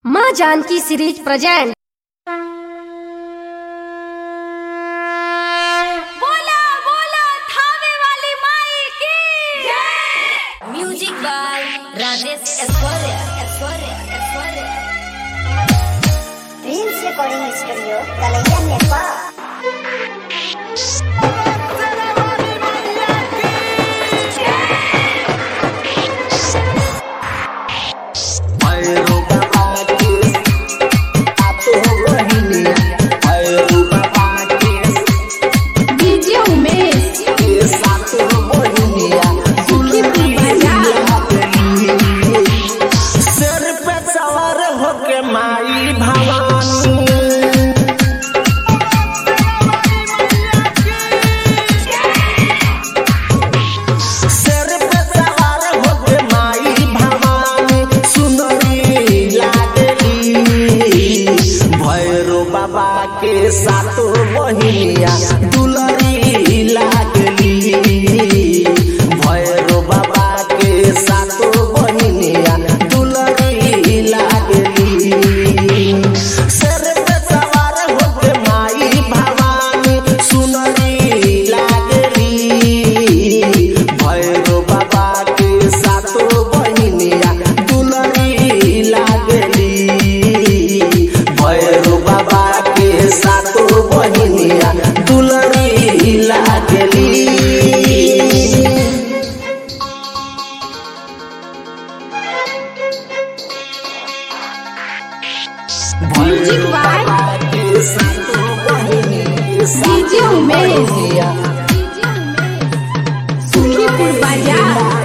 माँ Janaki series present बोला बोला थावे वाली माई की music by Rajesh Aishwarya Aishwarya Aishwarya Dreams Recording Studio, Kalayan, Nepal. DJ Umesh सिर पे सवार होके माई भवानी सिर पे सवार होके माई भवानी सुंदरी लागली भैरो बाबा के सातो बहिनिया दुलरी लागली भैरो बाबा के सातो बहिनिया दुलरी लागली सिर पे सवार होके माई भवानी सुनरी लागली भैरो बाबा के सातो बहिनिया दुलरी लागली भैरो बाबा के सातो बहिनिया दुलरी लागली music by DJ Umesh Sukhipur Bazar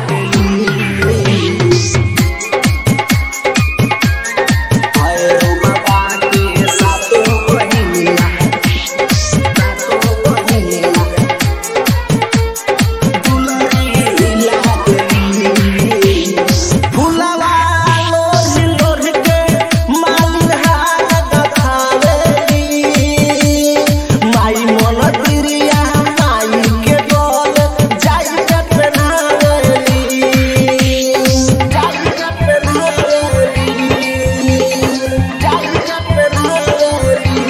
फुलवा लोरी लोरी के मालिन हाथ गथावेली माई मन तिरिया माई के डोल जाई के पेनावेली जाई के पेनावेली जाई के पेनावेली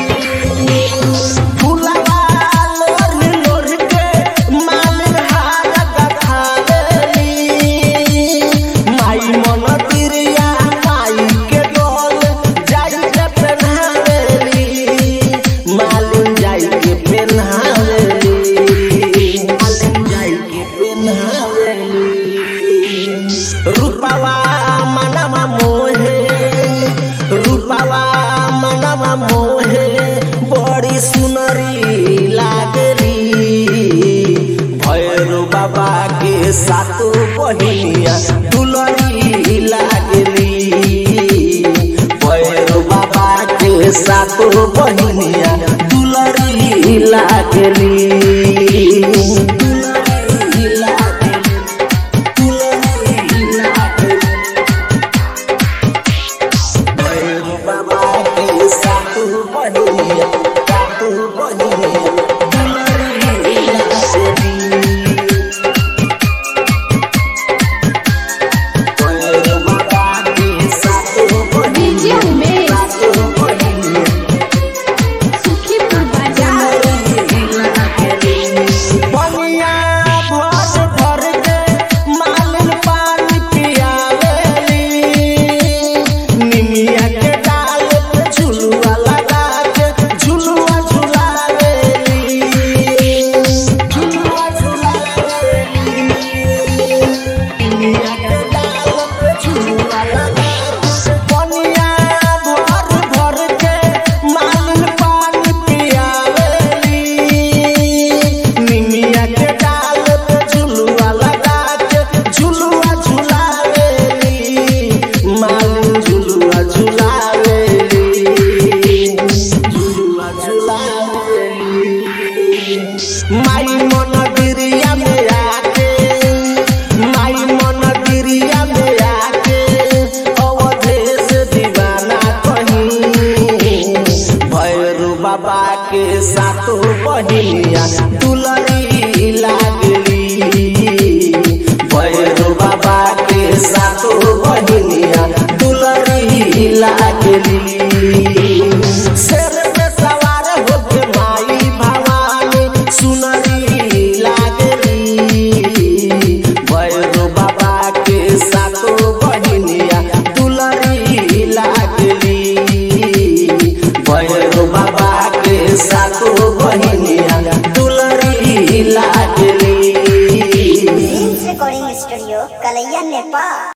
फुलवा लोरी लोरी के मालिन हाथ गथावेली माई मन तिरिया माई के डोल जाई के पेन्हावेली मालिन जाई के पेन्हावेली मालिन जाई के पेन्हावेली रूपवा मनवा मोहे रूपवा मनवा मोहे बड़ी सुनरी लागली भैरो बाबा के सातो बहिनिया दुलरी लागली भैरो बाबा के सातो बहिनिया दुलरी लागली दुलरी लागली दुलरी लागली भैरो बाबा के सातो बहिनिया सातो बहिनिया दुलरी लागली भैरो बाबा के सातो डीजे बहिनिया उमेश सातो बहिनिया सुखीपुर बाजार बनिया भर भर के मालिन पानी पियावेली निमिया के डाल पे झुलुआ लगा के झुलुआ झुलावेली झुलुआ झुलावेली निमिया के डाल पे झुलुआ लगा के बनिया भर भर के मालिन पानी पियावेली निमिया के डाल पे झुलुआ लगा के झुलुआ झुलावेली मालिन झुलुआ झुलावेली झुलुआ झुलावेली माई मन गिरिया में आके माई मन गिरिया में आके अवधेश दीवाना कहीं भैरू बाबा के सातो बहिनिया दुलरी लागली भैरू बाबा के सातो बहिनिया दुलरी लागली शेर पे सवार होके माई भवानी सुनरी लागली भैरो बाबा के सातो बहिनिया दुलरी लागली भैरो बाबा के सातो बहिनिया दुलरी लागली रिकॉर्डिंग स्टूडियो कलैया नेपाल